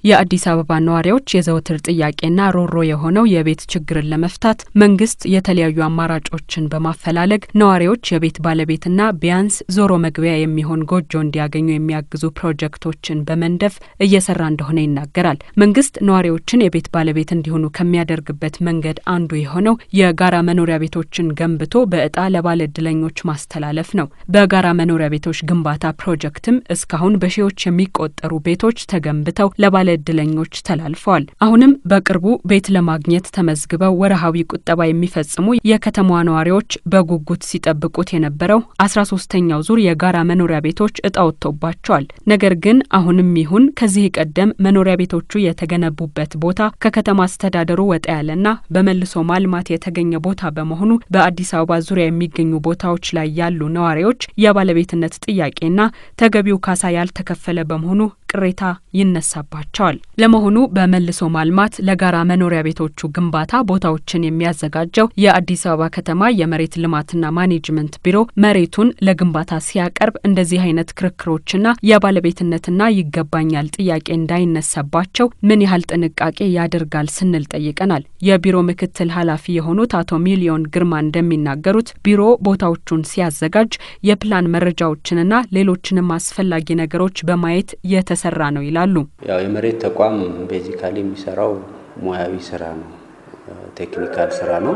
የአዲስ አበባ ነዋሪዎች የዘወትር ጥያቄና ሮሮ የሆነው የቤት ችግርን ለመፍታት መንግስት የተለያዩ አማራጮችን በማፈላለግ ነዋሪዎች የቤት ባለቤትና ቢያንስ ዞሮ መግቢያ የሚሆን ጎጆ እንዲያገኙ የሚያግዙ ፕሮጀክቶችን በመንደፍ እየሰራ እንደሆነ ይናገራል። መንግስት ነዋሪዎችን የቤት ባለቤት እንዲሆኑ ከሚያደርግበት መንገድ አንዱ የሆነው የጋራ መኖሪያ ቤቶችን ገንብቶ በእጣ ለባለ እድለኞች ማስተላለፍ ነው። በጋራ መኖሪያ ቤቶች ግንባታ ፕሮጀክትም እስካሁን በሺዎች የሚቆጠሩ ቤቶች ተገንብተው ለባለ እድለኞች ተላልፈዋል። አሁንም በቅርቡ ቤት ለማግኘት ተመዝግበው ወርሃዊ ቁጠባ የሚፈጽሙ የከተማዋ ነዋሪዎች በጉጉት ሲጠብቁት የነበረው አስራ ሶስተኛው ዙር የጋራ መኖሪያ ቤቶች እጣ ወጥቶባቸዋል። ነገር ግን አሁንም ይሁን ከዚህ ቀደም መኖሪያ ቤቶቹ የተገነቡበት ቦታ ከከተማ አስተዳደሩ ወጣ ያለና በመልሶ ማልማት የተገኘ ቦታ በመሆኑ በአዲስ አበባ ዙሪያ የሚገኙ ቦታዎች ላይ ያሉ ነዋሪዎች የባለቤትነት ጥያቄና ተገቢው ካሳ ያልተከፈለ በመሆኑ ቅሬታ ይነሳባቸዋል። ለመሆኑ በመልሶ ማልማት ለጋራ መኖሪያ ቤቶቹ ግንባታ ቦታዎችን የሚያዘጋጀው የአዲስ አበባ ከተማ የመሬት ልማትና ማኔጅመንት ቢሮ መሬቱን ለግንባታ ሲያቀርብ እንደዚህ አይነት ክርክሮችና የባለቤትነትና ይገባኛል ጥያቄ እንዳይነሳባቸው ምን ያህል ጥንቃቄ ያደርጋል ስንል ጠይቀናል። የቢሮ ምክትል ኃላፊ የሆኑት አቶ ሚሊዮን ግርማ እንደሚናገሩት ቢሮ ቦታዎቹን ሲያዘጋጅ የፕላን መረጃዎችንና ሌሎችንም አስፈላጊ ነገሮች በማየት የተሰራ ነው ይላሉ። ያው የመሬት ተቋም ቤዚካሊ የሚሰራው ሙያዊ ስራ ነው፣ ቴክኒካል ስራ ነው።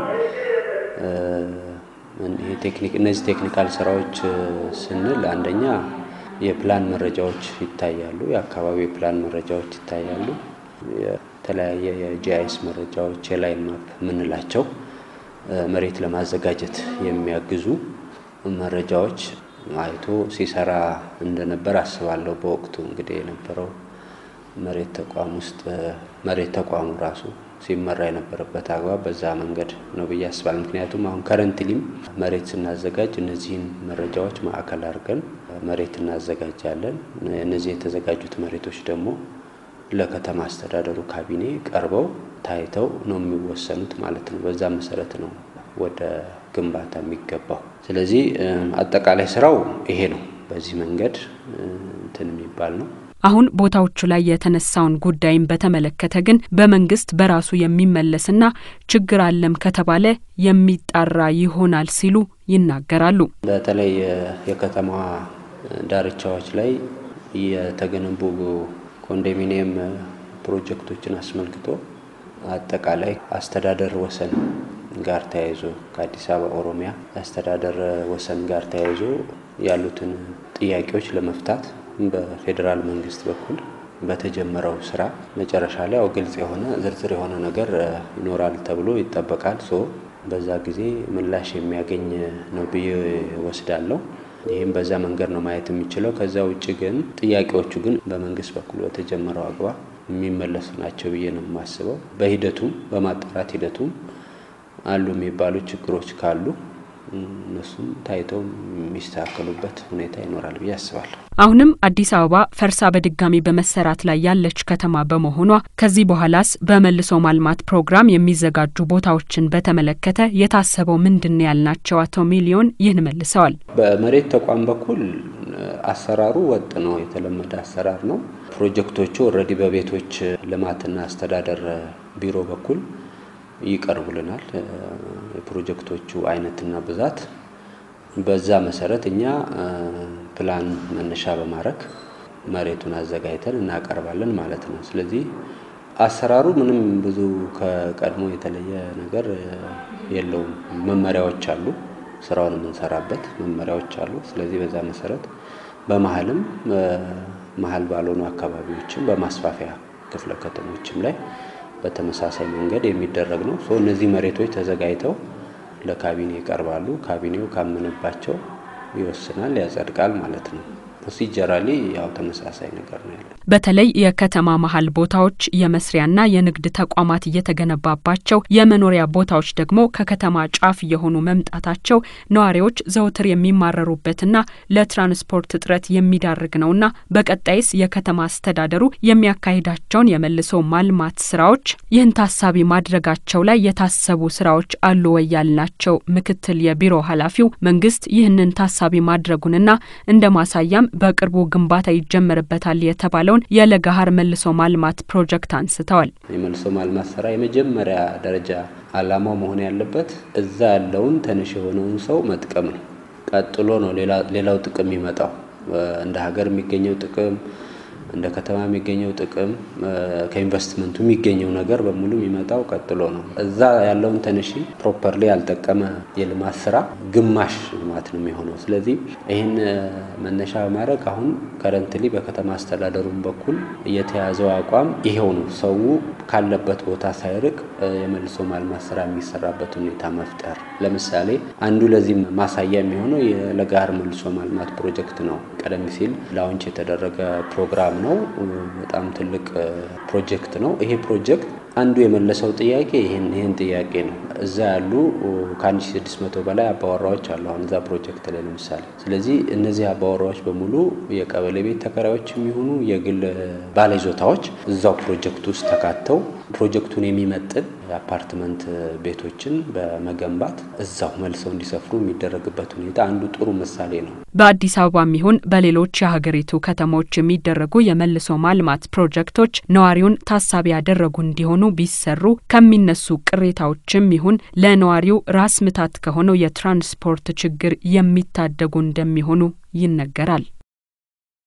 እነዚህ ቴክኒካል ስራዎች ስንል አንደኛ የፕላን መረጃዎች ይታያሉ፣ የአካባቢ የፕላን መረጃዎች ይታያሉ። የተለያየ የጂአይኤስ መረጃዎች የላይን ማፕ የምንላቸው መሬት ለማዘጋጀት የሚያግዙ መረጃዎች አይቶ ሲሰራ እንደነበር አስባለሁ። በወቅቱ እንግዲህ የነበረው መሬት ተቋም ውስጥ መሬት ተቋሙ ራሱ ሲመራ የነበረበት አግባብ በዛ መንገድ ነው ብዬ አስባለሁ። ምክንያቱም አሁን ከረንትሊም መሬት ስናዘጋጅ እነዚህን መረጃዎች ማዕከል አድርገን መሬት እናዘጋጃለን። እነዚህ የተዘጋጁት መሬቶች ደግሞ ለከተማ አስተዳደሩ ካቢኔ ቀርበው ታይተው ነው የሚወሰኑት ማለት ነው። በዛ መሰረት ነው ወደ ግንባታ የሚገባው። ስለዚህ አጠቃላይ ስራው ይሄ ነው። በዚህ መንገድ እንትን የሚባል ነው። አሁን ቦታዎቹ ላይ የተነሳውን ጉዳይም በተመለከተ ግን በመንግስት በራሱ የሚመለስና ችግር አለም ከተባለ የሚጣራ ይሆናል ሲሉ ይናገራሉ። በተለይ የከተማዋ ዳርቻዎች ላይ የተገነቡ ኮንዶሚኒየም ፕሮጀክቶችን አስመልክቶ አጠቃላይ አስተዳደር ወሰን ጋር ተያይዞ ከአዲስ አበባ ኦሮሚያ የአስተዳደር ወሰን ጋር ተያይዞ ያሉትን ጥያቄዎች ለመፍታት በፌዴራል መንግስት በኩል በተጀመረው ስራ መጨረሻ ላይ ያው ግልጽ የሆነ ዝርዝር የሆነ ነገር ይኖራል ተብሎ ይጠበቃል። ሶ በዛ ጊዜ ምላሽ የሚያገኝ ነው ብዬ ወስዳለሁ። ይህም በዛ መንገድ ነው ማየት የሚችለው። ከዛ ውጭ ግን ጥያቄዎቹ ግን በመንግስት በኩል በተጀመረው አግባብ የሚመለሱ ናቸው ብዬ ነው የማስበው። በሂደቱም በማጣራት ሂደቱም አሉ የሚባሉ ችግሮች ካሉ እነሱም ታይተው የሚስተካከሉበት ሁኔታ ይኖራል ብዬ አስባለሁ። አሁንም አዲስ አበባ ፈርሳ በድጋሚ በመሰራት ላይ ያለች ከተማ በመሆኗ ከዚህ በኋላስ በመልሶ ማልማት ፕሮግራም የሚዘጋጁ ቦታዎችን በተመለከተ የታሰበው ምንድን ያልናቸው አቶ ሚሊዮን ይህን መልሰዋል። በመሬት ተቋም በኩል አሰራሩ ወጥ ነው፣ የተለመደ አሰራር ነው። ፕሮጀክቶቹ ኦልሬዲ በቤቶች ልማትና አስተዳደር ቢሮ በኩል ይቀርቡልናል። የፕሮጀክቶቹ አይነትና ብዛት በዛ መሰረት እኛ ፕላን መነሻ በማድረግ መሬቱን አዘጋጅተን እናቀርባለን ማለት ነው። ስለዚህ አሰራሩ ምንም ብዙ ከቀድሞ የተለየ ነገር የለውም። መመሪያዎች አሉ፣ ስራውን የምንሰራበት መመሪያዎች አሉ። ስለዚህ በዛ መሰረት በመሀልም መሀል ባልሆኑ አካባቢዎችም በማስፋፊያ ክፍለ ከተሞችም ላይ በተመሳሳይ መንገድ የሚደረግ ነው። እነዚህ መሬቶች ተዘጋጅተው ለካቢኔ ይቀርባሉ። ካቢኔው ካመነባቸው ይወስናል፣ ያጸድቃል ማለት ነው። ፕሮሲጀራሊ ያው ተመሳሳይ ነገር ነው ያለው። በተለይ የከተማ መሀል ቦታዎች የመስሪያና የንግድ ተቋማት እየተገነባባቸው የመኖሪያ ቦታዎች ደግሞ ከከተማ ጫፍ የሆኑ መምጣታቸው ነዋሪዎች ዘውትር የሚማረሩበትና ለትራንስፖርት እጥረት የሚዳርግ ነውና በቀጣይስ የከተማ አስተዳደሩ የሚያካሂዳቸውን የመልሶ ማልማት ስራዎች ይህን ታሳቢ ማድረጋቸው ላይ የታሰቡ ስራዎች አሉ ወይ ያልናቸው ምክትል የቢሮ ኃላፊው መንግስት ይህንን ታሳቢ ማድረጉንና እንደ ማሳያም በቅርቡ ግንባታ ይጀመርበታል የተባለውን የለገሃር መልሶ ማልማት ፕሮጀክት አንስተዋል። የመልሶ ማልማት ስራ የመጀመሪያ ደረጃ አላማው መሆን ያለበት እዛ ያለውን ትንሽ የሆነውን ሰው መጥቀም ነው። ቀጥሎ ነው ሌላው ጥቅም የሚመጣው እንደ ሀገር የሚገኘው ጥቅም እንደ ከተማ የሚገኘው ጥቅም ከኢንቨስትመንቱ የሚገኘው ነገር በሙሉ የሚመጣው ቀጥሎ ነው። እዛ ያለውን ትንሽ ፕሮፐርሊ ያልጠቀመ የልማት ስራ ግማሽ ልማት ነው የሚሆነው። ስለዚህ ይህን መነሻ በማድረግ አሁን ከረንትሊ በከተማ አስተዳደሩም በኩል የተያዘው አቋም ይሄው ነው። ሰው ካለበት ቦታ ሳይርቅ የመልሶ ማልማት ስራ የሚሰራበት ሁኔታ መፍጠር። ለምሳሌ አንዱ ለዚህ ማሳያ የሚሆነው የለገሃር መልሶ ማልማት ፕሮጀክት ነው። ቀደም ሲል ላውንች የተደረገ ፕሮግራም ነው። በጣም ትልቅ ፕሮጀክት ነው። ይሄ ፕሮጀክት አንዱ የመለሰው ጥያቄ ይህን ይህን ጥያቄ ነው። እዛ ያሉ ከ1600 በላይ አባወራዎች አሉ አሁን እዛ ፕሮጀክት ላይ ለምሳሌ። ስለዚህ እነዚህ አባወራዎች በሙሉ የቀበሌ ቤት ተከራዮች የሚሆኑ የግል ባለይዞታዎች እዛው ፕሮጀክት ውስጥ ተካተው ፕሮጀክቱን የሚመጥን የአፓርትመንት ቤቶችን በመገንባት እዛው መልሰው እንዲሰፍሩ የሚደረግበት ሁኔታ አንዱ ጥሩ ምሳሌ ነው። በአዲስ አበባም ይሁን በሌሎች የሀገሪቱ ከተሞች የሚደረጉ የመልሶ ማልማት ፕሮጀክቶች ነዋሪውን ታሳቢ ያደረጉ እንዲሆኑ ቢሰሩ ከሚነሱ ቅሬታዎችም ይሁን ለነዋሪው ራስ ምታት ከሆነው የትራንስፖርት ችግር የሚታደጉ እንደሚሆኑ ይነገራል።